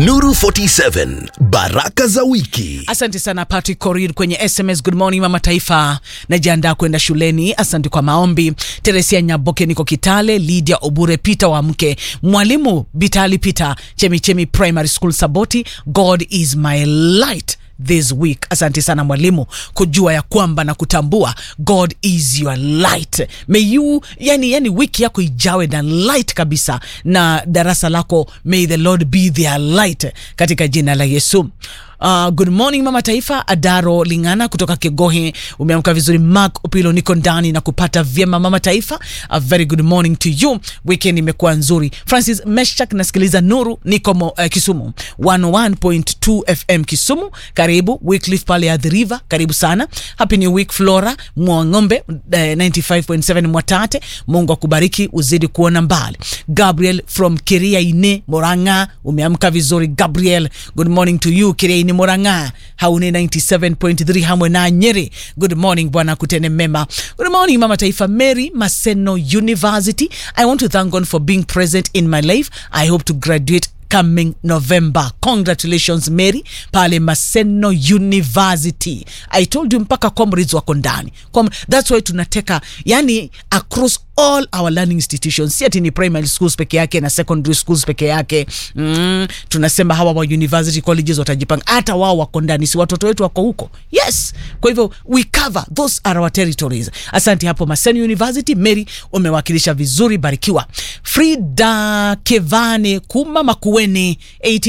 Nuru 47 Baraka za wiki. Asante sana Patrick Korir kwenye SMS. Good morning mama taifa, najiandaa kwenda shuleni. Asante kwa maombi. Teresia Nyaboke, niko Kitale. Lydia Obure, Peter wa mke mwalimu Bitali Peter, Chemichemi Primary School Saboti. God is my light this week. Asante sana mwalimu kujua ya kwamba na kutambua God is your light. May you, yani, yani wiki yako ijawe na light kabisa, na darasa lako may the Lord be their light katika jina la Yesu. Uh, good morning mama taifa. Adaro Lingana kutoka Kegohe, umeamka vizuri. Mark Upilo, niko ndani na kupata vyema mama taifa. A very good morning to you. Weekend imekuwa nzuri. Francis Meshak, nasikiliza Nuru, niko mo, uh, Kisumu 101.2 FM Kisumu. Karibu Wycliffe pale at the river, karibu sana. Happy new week Flora Mwang'ombe uh, 95.7 Mwatate. Mungu akubariki uzidi kuona mbali. Gabriel from Kiria Ine Moranga, umeamka vizuri Gabriel. Good morning to you Kiria Ine Moranga. Haune 97.3 hamwe na Nyeri. Good morning bwana kutene mema. Good morning mama taifa Mary Maseno University. I want to thank God for being present in my life. I hope to graduate coming November. Congratulations Mary pale Maseno University. I told you mpaka comrades wako ndani. Com that's why tunateka yani across all our learning institutions, si ati ni primary schools peke yake na secondary schools peke yake. Mm, tunasema hawa wa university colleges watajipanga, hata wao wako ndani, si watoto wetu wako huko. Yes, kwa hivyo we cover those are our territories. Asante hapo Maseno University. Mary umewakilisha vizuri, barikiwa. Frida Kevane Kuma Makueni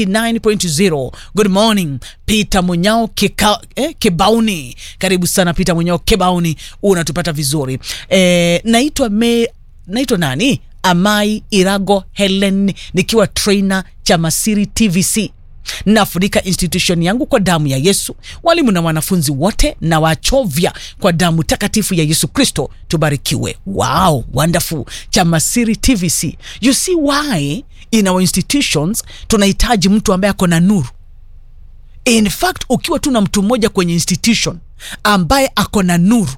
89.0. Good morning Peter Munyao Kika, eh, Kebauni, karibu sana Peter Munyao Kebauni, unatupata vizuri eh, naitwa me, naitwa nani Amai Irago Helen nikiwa trainer cha Masiri TVC nafunika institution yangu kwa damu ya Yesu, walimu na wanafunzi wote na wachovya kwa damu takatifu ya Yesu Kristo. Tubarikiwe. Wow, wonderful. Chamasiri TVC. You see why in our institutions tunahitaji mtu ambaye ako na nuru. In fact, ukiwa tu na mtu mmoja kwenye institution ambaye ako na nuru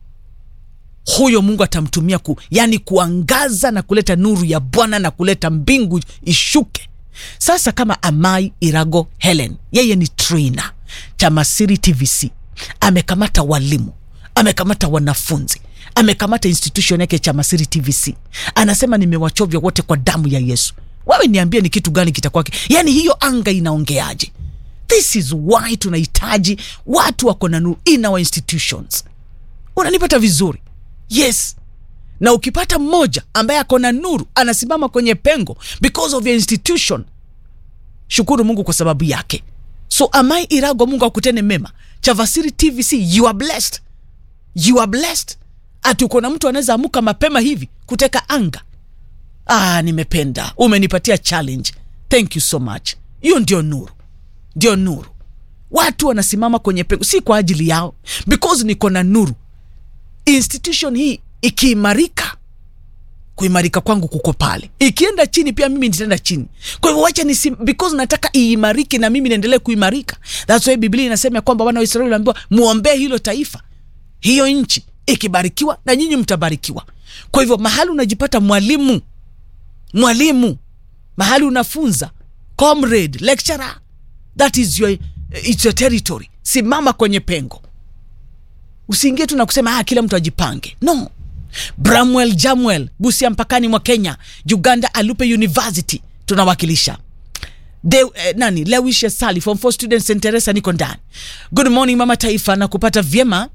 huyo Mungu atamtumia ku, yani kuangaza na kuleta nuru ya Bwana na kuleta mbingu ishuke. Sasa kama Amai Irago Helen, yeye ni trainer Chamasiri TVC, amekamata walimu, amekamata wanafunzi, amekamata institution yake Chamasiri TVC, anasema nimewachovya wote kwa damu ya Yesu. Wewe niambie ni kitu gani kitakuwa, yani hiyo anga inaongeaje? This is why tunahitaji watu wako na nuru in our institutions. Unanipata vizuri? Yes na ukipata mmoja ambaye ako na nuru anasimama kwenye pengo because of your institution, shukuru Mungu kwa sababu yake. So Amai Irago, Mungu akutene mema. Chavasiri TVC, you are blessed, you are blessed. Ati uko na mtu anaweza amuka mapema hivi kuteka anga. Ah, nimependa, umenipatia challenge, thank you so much. Hiyo ndio nuru, ndio nuru. Watu wanasimama kwenye pengo, si kwa ajili yao, because niko na nuru. Institution hii ikiimarika kuimarika kwangu kuko pale, ikienda chini pia mimi nitaenda chini. Kwa hivyo wacha ni because nataka iimarike na mimi niendelee kuimarika. That's why Biblia inasema kwamba wana wa Israeli waliambiwa muombee hilo taifa, hiyo nchi ikibarikiwa na nyinyi mtabarikiwa. Kwa hivyo mahali unajipata mwalimu, mwalimu, mahali unafunza, comrade, lecturer, that is your, it's your territory. Simama kwenye pengo, usiingie tu na kusema ah, kila mtu ajipange, no. Bramwell Jamwell Busia mpakani mwa Kenya, Uganda Alupe University tunawakilisha. De, eh, nani Lewisha Sali form 4 students St Teresa niko ndani. Good morning mama taifa na kupata vyema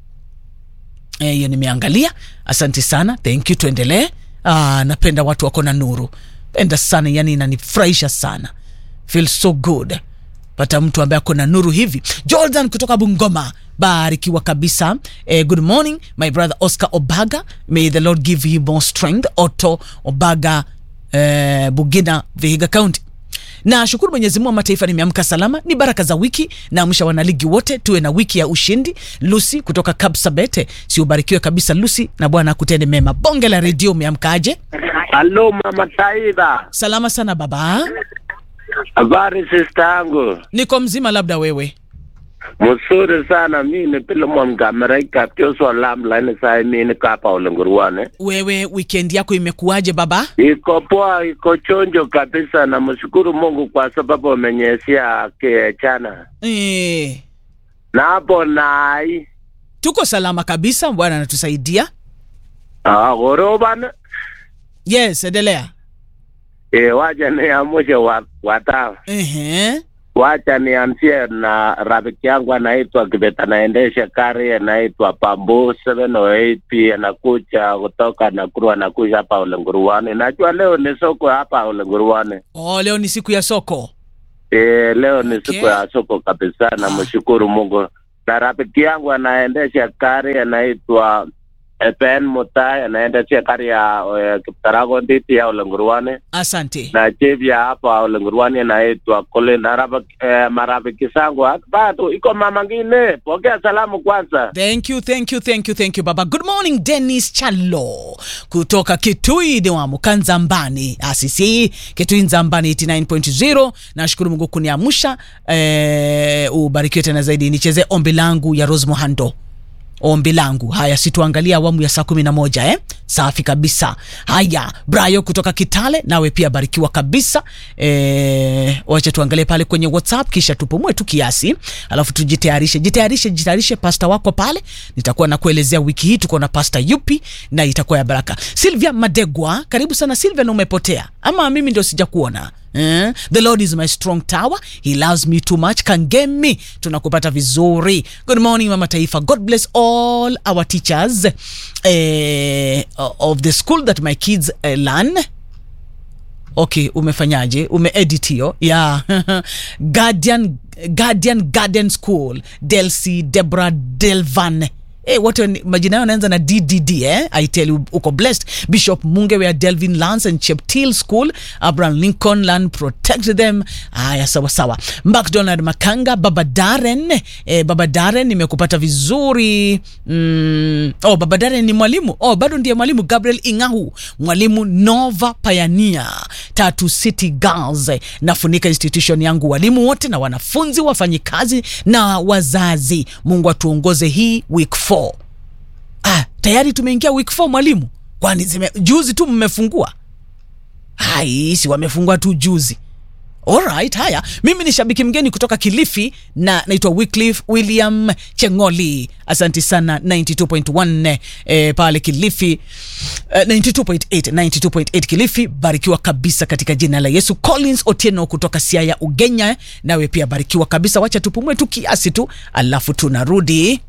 hiyo eh, nimeangalia. Asante sana, thank you. Tuendelee. Ah, napenda watu wako na nuru, penda sana, yani inanifurahisha sana, feel so good pata mtu ambaye ako na nuru hivi. Jordan kutoka Bungoma, barikiwa kabisa. Eh, good morning my brother Oscar Obaga, may the Lord give him more strength. Otto Obaga, eh, Bugina, Vihiga County. Na shukuru Mwenyezi Mungu, mataifa nimeamka salama, ni baraka za wiki. Naamsha wanaligi wote tuwe na wiki ya ushindi. Lucy kutoka Kapsabete, si ubarikiwe kabisa Lucy, na Bwana akutende mema. Bonge la redio, umeamkaje? Halo mama Taiba, Salama sana baba, habari sista yangu? niko mzima, labda wewe Mzuri sana mimi Pilemon Kameraika Joshua Lam laini sai mimi kapa ulingurwane. wewe weekend yako imekuwaje baba Iko poa, iko chonjo kabisa na mshukuru Mungu kwa sababu amenyesia kichana. e, Na hapo nai tuko salama kabisa bwana anatusaidia ah goroban yes endelea e, wacha niamushe wa, watao Ehe. wacha nianzie na rafiki yangu anaitwa Kibet, anaendesha gari anaitwa Pambu 708 pia anakuja kutoka Nakuru, anakuja hapa Ulenguruani. Najua leo ni soko hapa Ulenguruani. oh, leo ni siku ya soko E, leo ni Okay. siku ya soko kabisa, namshukuru Mungu. Na rafiki yangu anaendesha gari anaitwa eh, Ben Mutai, anaendesha gari ya eh, Kiptarago Nditi ya Ulenguruani asante na chief ya hapa Ulenguruani anaitwa Colin. Na rafiki- eh, marafiki zangu hata bado iko mama ngine, pokea salamu kwanza. thank you thank you thank you thank you baba good morning dennis chalo kutoka kitui niwamu kanzambani asisi kitui nzambani 89.0 nashukuru mungu kuniamsha eh, ubarikiwe tena zaidi nicheze ombi langu ya rose mohando ombi langu haya situangalia awamu ya saa kumi na moja eh? safi kabisa haya brayo kutoka kitale nawe pia barikiwa kabisa eh, wacha tuangalie pale kwenye whatsapp kisha tupumue tu kiasi alafu tujitayarishe jitayarishe jitayarishe pasta wako pale nitakuwa nakuelezea wiki hii tuko na pasta yupi na itakuwa ya baraka silvia madegwa karibu sana silvia na umepotea ama mimi ndio sijakuona Eh? the lord is my strong tower he loves me too much kangemi tunakupata vizuri good morning mama taifa god bless all our teachers eh, of the school that my kids eh, learn okay umefanyaje umeedit hiyo yeah. guardian guardian garden school delcy debra delvan Hey, wote ni- majina yao yanaanza na ddd eh? i tell you uko blessed bishop mungewea delvin lance and cheptil school abraham lincoln land protect them haya sawa sawa mcdonald makanga baba daren eh, baba daren nimekupata vizuri mm, oh, baba daren ni mwalimu oh, bado ndiye mwalimu gabriel ingahu mwalimu nova payania tatu city girls eh, nafunika institution yangu walimu wote na wanafunzi wafanyikazi na wazazi mungu atuongoze hii week 4 ah, tayari tumeingia week 4 mwalimu kwani zime, juzi tu mmefungua hai si wamefungua tu juzi Alright, haya mimi ni shabiki mgeni kutoka kilifi na naitwa wycliffe william chengoli asanti sana 92.1 eh, pale kilifi eh, 92.8 92.8 kilifi barikiwa kabisa katika jina la yesu collins otieno kutoka siaya ugenya nawe pia barikiwa kabisa wacha tupumue tu kiasi tu alafu tunarudi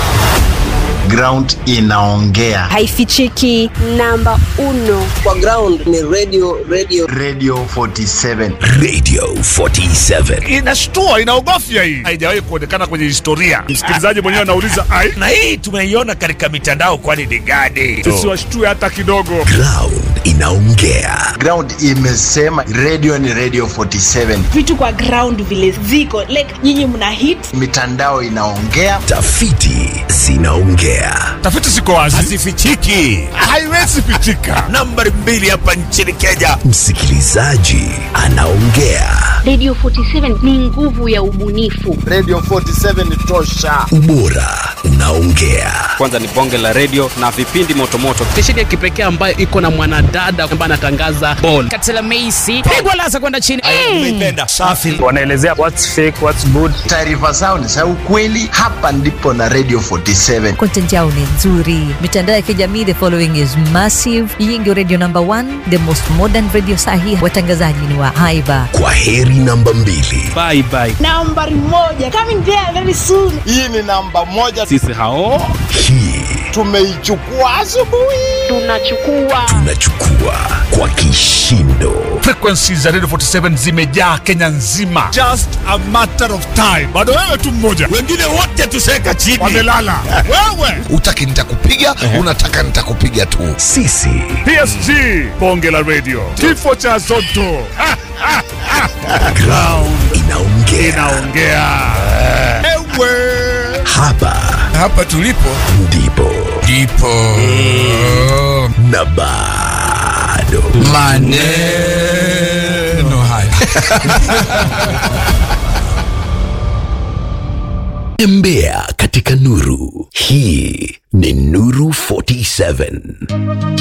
ground inaongea haifichiki namba uno kwa ground ni radio radio radio 47 Radio 47. inashtua inaogofya hii haijawahi kuonekana kwenye historia msikilizaji mwenyewe anauliza ai na hii tumeiona katika mitandao kwani ni gani tusiwashtue hata kidogo Ground inaongea. ground imesema radio ni radio 47 vitu kwa ground vile ziko like nyinyi mna hit mitandao inaongea Tafiti zinaongea. tafiti ziko wazi hazifichiki haiwezi pichika nambari mbili hapa nchini kenya Msikilizaji anaongea. Radio 47 ni nguvu ya ubunifu. radio 47 tosha Ubora unaongea. kwanza ni bonge la redio na vipindi motomoto stesheni ya kipekee ambayo iko na mwanadada ambaye anatangaza bol katela meisi pigwa lasa kwenda chini nimeipenda safi wanaelezea what's fake what's good taarifa zao ni za ukweli hapa ndipo na radio 47 content yao ni nzuri mitandao ya kijamii the following is massive hii ndio radio number one the most modern radio sahi watangazaji ni wa haiba Kwa heri namba mbili. bye bye nambari moja coming there very soon hii ni namba moja sisi hao Hii tumeichukua asubuhi Tunachukua tunachukua kwa kishindo. frequency za radio 47 zimejaa kenya nzima just a matter of time bado wewe tu mmoja wengine wote tuseka chini wamelala wewe utaki nitakupiga unataka nitakupiga tu Sisi psg bonge la radio kifo cha zoto Ha, ha, ha. ground inaongea. inaongea ewe Hapa hapa tulipo ndipo ndipo na bado maneno haya tembea katika nuru hii ni nuru 47